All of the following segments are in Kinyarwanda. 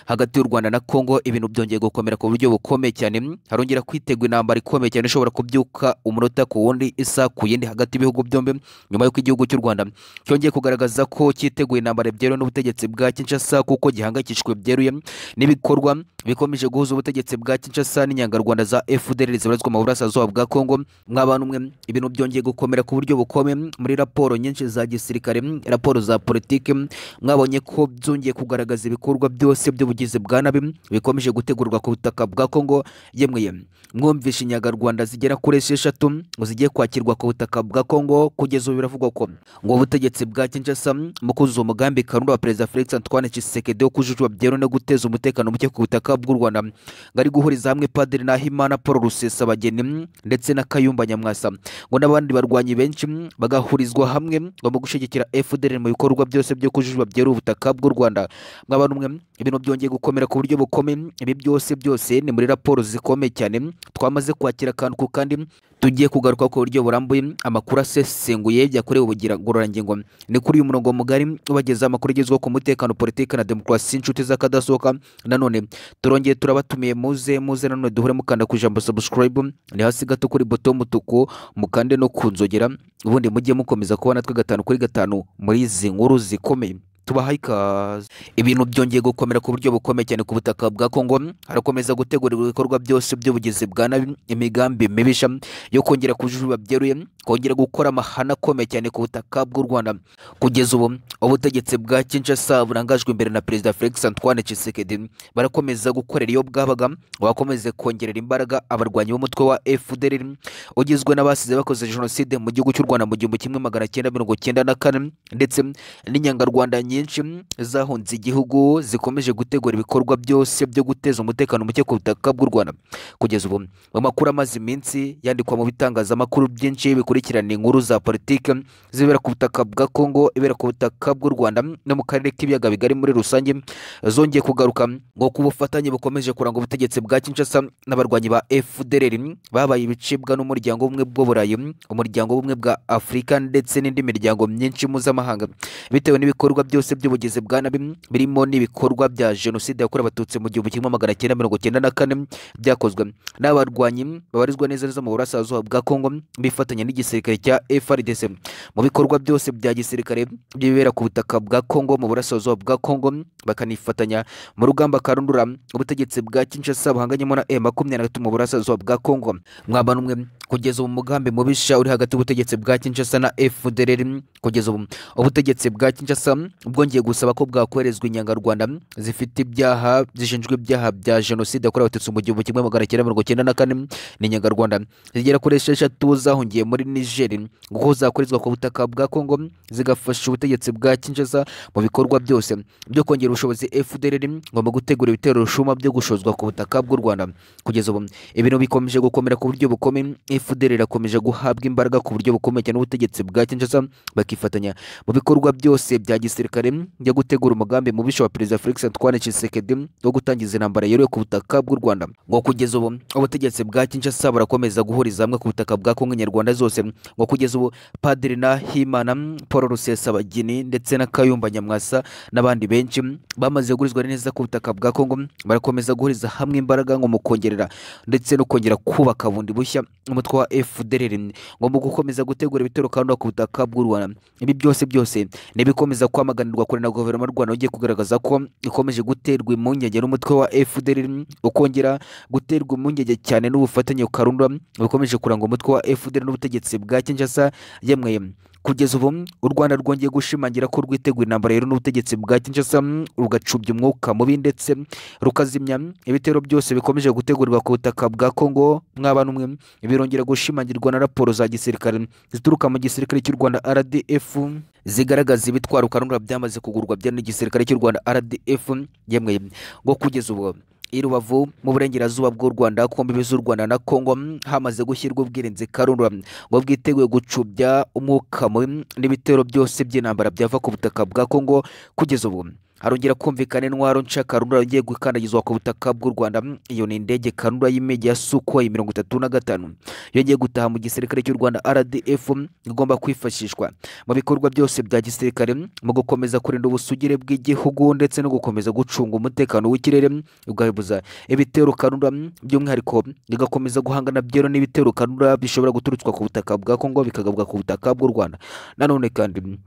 hagati y'u rwanda na congo ibintu byongeye gukomera ku buryo bukomeye cyane harongera kwitegwa intambara ikomeye cyane ishobora kubyuka umunota ku wundi isa ku yindi hagati y'ibihugu byombi nyuma y'uko igihugu cy'u rwanda cyongeye kugaragaza ko cyiteguye intambara byeruye n'ubutegetsi bwa kinshasa kuko gihangayikishijwe byeruye n'ibikorwa bikomeje guhuza ubutegetsi bwa kinshasa n'inyangarwanda za fdr zibarizwa mu burasirazuba bwa congo mw'abantu mwe ibintu byongeye gukomera ku buryo bukomeye muri raporo nyinshi za gisirikare raporo za politiki mwabonye ko byongeye kugaragaza ibikorwa byose by'ubutegetsi ubugizi bwa nabi bikomeje gutegurwa ku butaka bwa kongo yemweye mwumvishe inyagarwanda zigera kuri esheshatu ngo zigiye kwakirwa ku butaka bwa kongo kugeza ubu biravugwa ko ngo ubutegetsi bwa kinshasa mu kuzuza umugambi kanura wa perezida felix antoine tshisekedi wo kujujwa byeruye no guteza umutekano muke ku butaka bw'u rwanda ngo ari guhuriza hamwe padiri nahimana paul rusesabageni ndetse na kayumba nyamwasa ngo n'abandi barwanyi benshi bagahurizwa hamwe ngo mu gushyigikira fdr mu bikorwa byose byo kujujwa byeruye ubutaka bw'u rwanda mw'abantu mwe ibintu byongeye gukomera ku buryo bukomeye ibi byose byose ni muri raporo zikomeye cyane twamaze kwakira akantu ku kandi tugiye kugaruka ku buryo burambuye amakuru asesenguye byakorewe ubugira ngororangingo ni kuri uyu murongo mugari ubageza amakuru agezweho ku mutekano politiki na demokarasi inshuti z'akadasohoka nanone turongeye turabatumiye muze muze nanone duhure mukanda ku ijambo subscribe ni hasi gato kuri boto y'umutuku mukande no ku nzogera ubundi mujye mukomeza kubona twe gatanu kuri gatanu muri izi nkuru zikomeye tubahaye ikaze ibintu byongeye gukomera ku buryo bukomeye cyane ku butaka bwa kongo harakomeza gutegurirwa ibikorwa byose by'ubugizi bwa nabi imigambi mibisha yo kongera kujuba byeruye kongera gukora amahana akomeye cyane ku butaka bw'u rwanda kugeza ubu ubutegetsi bwa kinshasa burangajwe imbere na perezida felix antoine tshisekedi barakomeza gukorera iyo bwabaga bakomeze kongerera imbaraga abarwanyi b'umutwe wa fdr ugizwe n'abasize bakoze jenoside mu gihugu cy'u rwanda mu gihumbi kimwe magana cyenda mirongo cyenda na kane ndetse n'inyangarwanda nyinshi nyinshi zahunze igihugu zikomeje gutegura ibikorwa byose byo guteza umutekano muke ku butaka bw'u rwanda kugeza ubu mu makuru amaze iminsi yandikwa mu bitangazamakuru byinshi bikurikirana inkuru za politiki zibera ku butaka bwa kongo ibera ku butaka bw'u rwanda no mu karere k'ibiyaga bigari muri rusange zongeye kugaruka ngo ku bufatanye bukomeje kuranga ubutegetsi bwa kinshasa n'abarwanyi ba fdr babaye ibicibwa n'umuryango w'ubumwe bw'uburayi umuryango w'ubumwe bwa afurika ndetse n'indi miryango myinshi mpuzamahanga bitewe n'ibikorwa byose byose by'ubugizi bwa nabi birimo n'ibikorwa bya jenoside yakorewe abatutsi mu gihumbi kimwe magana cyenda mirongo cyenda na kane byakozwe n'abarwanyi babarizwa neza neza mu burasirazuba bwa kongo bifatanya n'igisirikare cya frdc mu bikorwa byose bya gisirikare byibera ku butaka bwa kongo mu burasirazuba bwa kongo bakanifatanya mu rugamba karundura ubutegetsi bwa kinshasa buhanganyemo na e makumyabiri na gatatu mu burasirazuba bwa kongo mwabana umwe kugeza ubu mugambi mubisha uri hagati y'ubutegetsi bwa kinshasa na fdr kugeza ubu ubutegetsi bwa kinshasa bwongeye gusaba ko bwakoherezwa inyangarwanda zifite ibyaha zishinjwa ibyaha bya jenoside yakorewe abatutsi mu gihumbi kimwe magana cyenda mirongo cyenda na kane n'inyangarwanda zigera kuri esheshatu zahungiye muri nigeri kuko zakorezwa ku butaka bwa kongo zigafasha ubutegetsi bwa kinshasa mu bikorwa byose byo kongera ubushobozi fdr ngo mu gutegura ibitero rushuma byo gushozwa ku butaka bw'u rwanda kugeza ubu ibintu bikomeje gukomera ku buryo bukomeye fdr irakomeje guhabwa imbaraga ku buryo bukomeye cyane ubutegetsi bwa kinshasa bakifatanya mu bikorwa byose bya gisirikare gisirikare yo gutegura umugambi mubisha wa perezida felix antoine tshisekedi wo gutangiza intambara yeruye ku butaka bw'u rwanda ngo kugeza ubu ubutegetsi bwa kinshasa burakomeza guhuriza hamwe ku butaka bwa kongo nyarwanda zose ngo kugeza ubu padiri nahimana paul rusesabagini ndetse na kayumba nyamwasa n'abandi benshi bamaze guhurizwa neza ku butaka bwa kongo barakomeza guhuriza hamwe imbaraga ngo mu kongerera ndetse no kongera kubaka bundi bushya umutwe wa fdr ngo mu gukomeza gutegura ibitero kandi ku butaka bw'u rwanda ibi byose byose ni ibikomeza kwamagana kuganirwa kure na guverinoma y'u rwanda ugiye kugaragaza ko ikomeje guterwa impungenge n'umutwe wa fdr ukongera guterwa impungenge cyane n'ubufatanye karundwa bukomeje kuranga umutwe wa fdr n'ubutegetsi bwa kinshasa yemwe kugeza ubu u rwanda rwongeye gushimangira ko rwiteguye intambara rero n'ubutegetsi bwa kinshasa rugacubya umwuka mubi ndetse rukazimya ibitero byose bikomeje gutegurwa ku butaka bwa kongo mw'abantu mwe birongera gushimangirwa na raporo za gisirikare zituruka mu gisirikare cy'u rwanda rdf zigaragaza ibitwaro karundura byamaze kugurwa bya n'igisirikare cy'u rwanda rdf yemwe ngo kugeza ubu i rubavu mu burengerazuba bw'u rwanda ku mbibi z'u rwanda na kongo hamaze gushyirwa ubwirinzi karundura ngo bwiteguye gucubya umwuka mubi n'ibitero byose by'intambara byava ku butaka bwa kongo kugeza ubu harongera kumvikana intwaro nca karundura yagiye gukandagizwa ku butaka bw'u rwanda Mm, iyo ni indege karundura y'imigi ya sukoyi mirongo itatu na gatanu yongeye gutaha mu gisirikare cy'u rwanda rdf mm, igomba kwifashishwa mu bikorwa byose bya gisirikare mm, mu gukomeza kurinda ubusugire bw'igihugu ndetse no gukomeza gucunga umutekano w'ikirere mm, ugahebuza ibitero karundura mm, by'umwihariko mm, bigakomeza guhangana byero n'ibitero karundura bishobora guturutswa ku butaka bwa kongo bikagabwa ku butaka bw'u rwanda nanone kandi mm,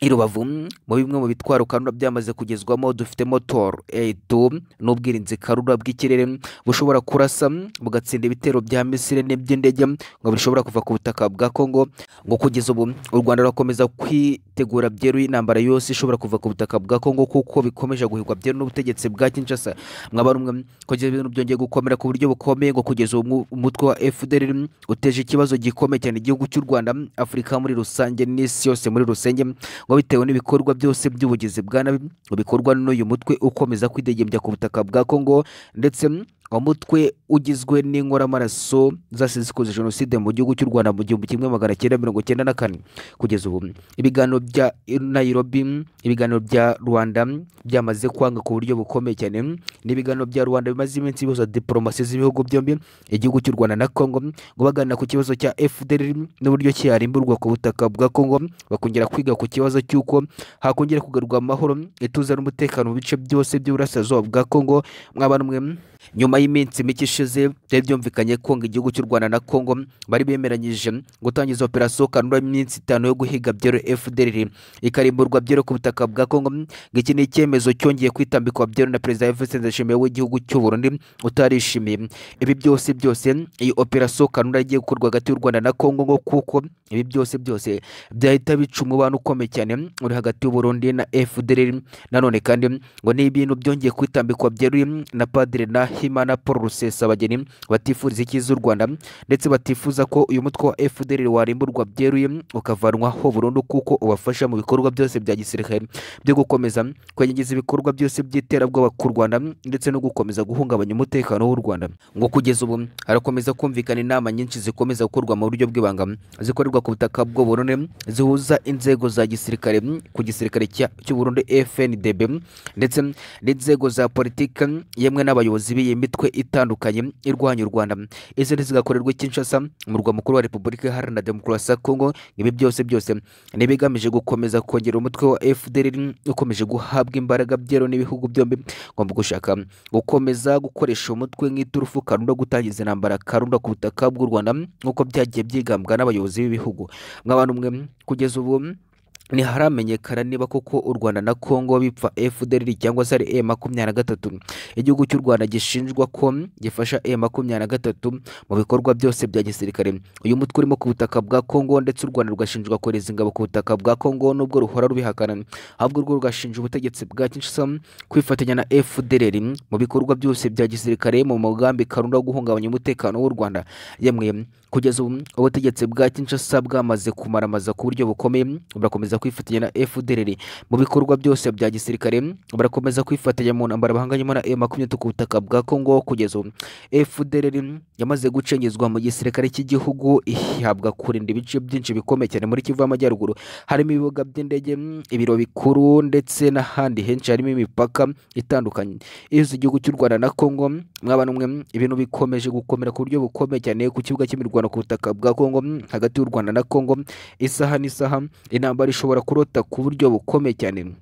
i rubavu mm, mu bimwe mu bitwaro karura byamaze kugezwamo dufitemo tor eto n'ubwirinzi karura bw'ikirere mm, bushobora kurasa mm, bugatsinda ibitero bya misire n'iby'indege mm, ngo bishobora kuva ku butaka bwa kongo ngo kugeza ubu u rwanda rurakomeza kwitegura byeruye intambara yose ishobora kuva ku butaka bwa kongo kuko bikomeje guhirwa byeru n'ubutegetsi bwa kinshasa mwaba rumwe mm, kugeza ibintu byongeye gukomera ku buryo bukomeye ngo kugeza ubu mu- umutwe wa fdr mm, uteje ikibazo gikomeye cyane igihugu cy'u rwanda mm, afurika muri rusange n'isi yose muri rusenge mm, ngo bitewe n'ibikorwa byose by'ubugizi bwa nabi ngo bikorwa n'uyu mutwe ukomeza kwidegembya ku butaka bwa kongo ndetse mm, uwo mutwe ugizwe n'inkoramaraso zasize zikoze jenoside mu gihugu cy'u rwanda mu gihumbi kimwe magana cyenda mirongo cyenda na kane kugeza ubu mm, ibiganiro bya nairobi mm, ibiganiro bya rwanda mm, byamaze kwanga ku buryo bukomeye cyane mm, n'ibiganiro bya rwanda bimaze iminsi bihuza diporomasi z'ibihugu byombi igihugu cy'u rwanda na kongo mm, ngo baganira ku kibazo cya fdr n'uburyo ki yarimburwa ku butaka bwa kongo bakongera kwiga ku kibazo cy'uko hakongera kugarurwa amahoro ituze n'umutekano mu bice byose by'uburasirazuba bwa kongo mwaba mwe nyuma y'iminsi mike ishize byari byumvikanye ko ngo igihugu cy'u rwanda na kongo bari bemeranyije gutangiza operasiyo kanura iminsi itanu yo guhiga byero fdr ikarimburwa byero ku butaka bwa kongo ngo iki ni icyemezo cyongeye kwitambikwa byero na perezida efuse ndashimiye w'igihugu cy'u burundi utarishimiye ibi byose byose iyi operasiyo kanura igiye gukorwa hagati y'u rwanda na kongo ngo kuko ibi byose byose byahita bica umubano ukomeye cyane uri hagati y'uburundi na fdr nanone kandi ngo ni ibintu byongeye kwitambikwa byeruye na padiri na himana paul rusesabageni batifuriza icyiza u rwanda ndetse batifuza ko uyu mutwe wa fdr warimburwa byeruye ukavanwaho burundu kuko ubafasha mu bikorwa byose bya gisirikare byo gukomeza kwenyegiza ibikorwa byose by'iterabwoba ku rwanda ndetse no gukomeza guhungabanya umutekano w'u rwanda ngo kugeza ubu harakomeza kumvikana inama nyinshi zikomeza gukorwa mu buryo bw'ibanga zikorerwa ku butaka bw'u Burundi zihuza inzego za gisirikare ku gisirikare cya- cy'u Burundi FNDB ndetse n'inzego za politiki yemwe n'abayobozi b'iyi mitwe itandukanye irwanya u Rwanda izindi zigakorerwa i Kinshasa umurwa mukuru wa Repubulika Iharanira Demokarasi ya Kongo ibi byose byose ni ibigamije gukomeza kongera umutwe wa FDLR ukomeje guhabwa imbaraga byero n'ibihugu byombi ngomba gushaka gukomeza gukoresha umutwe nk'iturufu karunda gutangiza intambara karunda ku butaka bw'u rwanda nk'uko byagiye byigambwa n'abayobozi b'ibihugu mwabantu mwe kugeza ubu ntiharamenyekana niba koko u rwanda na kongo bipfa fdr cyangwa se ari e makumyabiri na gatatu igihugu cy'u rwanda gishinjwa ko gifasha e makumyabiri na gatatu mu bikorwa byose bya gisirikare uyu mutwe urimo ku butaka bwa kongo ndetse u rwanda rwashinjwa kohereza ingabo ku butaka bwa kongo nubwo ruhora rubihakana ahubwo rwo rugashinja ubutegetsi bwa kinshasa kwifatanya na fdr mu bikorwa byose bya gisirikare mu mugambi karunda wo guhungabanya umutekano w'u rwanda yemwe kugeza ubu ubutegetsi bwa kinshasa bwamaze kumaramaza ku buryo bukomeye burakomeza kwifatanya na fdr mu bikorwa byose bya gisirikare burakomeza kwifatanya mu ntambara bahanganyemo na M23 ku butaka bwa congo kugeza ubu fdr yamaze gucengezwa mu gisirikare cy'igihugu ihabwa kurinda ibice byinshi bikomeye cyane muri kivu y'amajyaruguru harimo ibibuga by'indege ibiro bikuru ndetse n'ahandi henshi harimo imipaka itandukanye ihuza igihugu cy'u rwanda na congo mwabana umwe ibintu bikomeje gukomera ku buryo bukomeye cyane ku kibuga cy'imirwano ku butaka bwa congo hagati y'u rwanda na congo isaha n'isaha intambara ishobora kurota ku buryo bukomeye cyane